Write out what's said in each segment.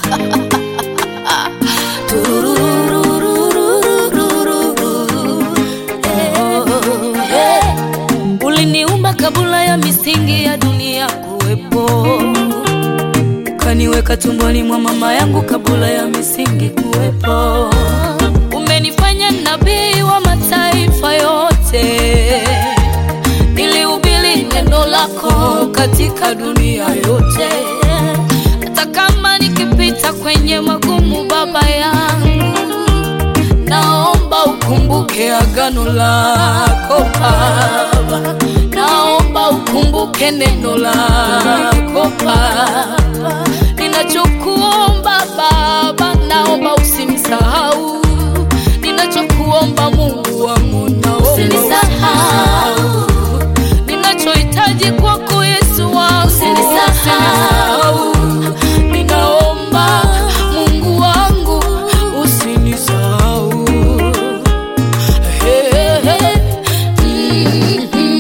Turururururururu. Eh, Uliniumba kabla ya misingi ya dunia kuwepo, ukaniweka tumboni mwa mama yangu kabla ya misingi kuwepo. Umenifanya nabii wa mataifa yote, nilihubiri neno lako katika dunia yote. Hata kama nikipita kwenye magumu, Baba yangu, naomba ukumbuke agano lako Baba, naomba ukumbuke neno lako Baba. Ninachokuomba Baba, naomba usinisahau. Ninachokuomba Mungu wangu, naomba usinisahau. Ninachohitaji kwako Yesu wangu, usinisahau. Ninaomba Mungu wangu, usinisahau. Hey, hey, mm, mm.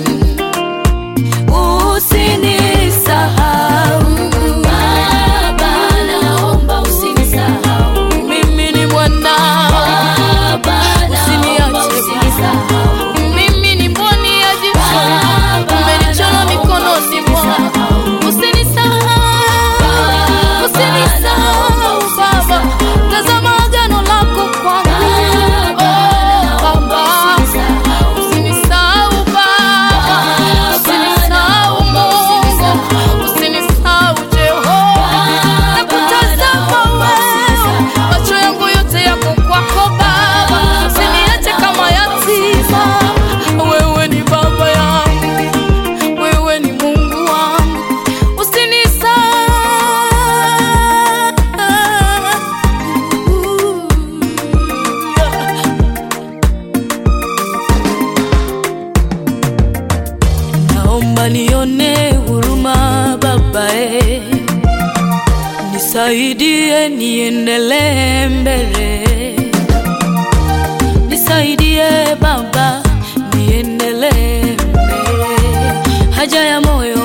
Usinisahau Baba, naomba usinisahau. Mimi ni mwana Baba, usiniache Mimi ni mboni ya jicho, umenichora mikononi mwako. Usinisahau, usinisahau Baba, tazama agano lako kwangu. Oh, Baba, usinisahau Baba, usinisahau Mungu, usinisahau Jehova. Nakutazama wewe, macho yangu yote yako kwako Baba, usiniache kama yatima. Wewe ni baba yangu, wewe ni Mungu wangu, usinisahau. Naomba nione huruma Baba, eh. Nisaidie niendelee mbele, nisaidie Baba niendelee mbele. Haja ya moyo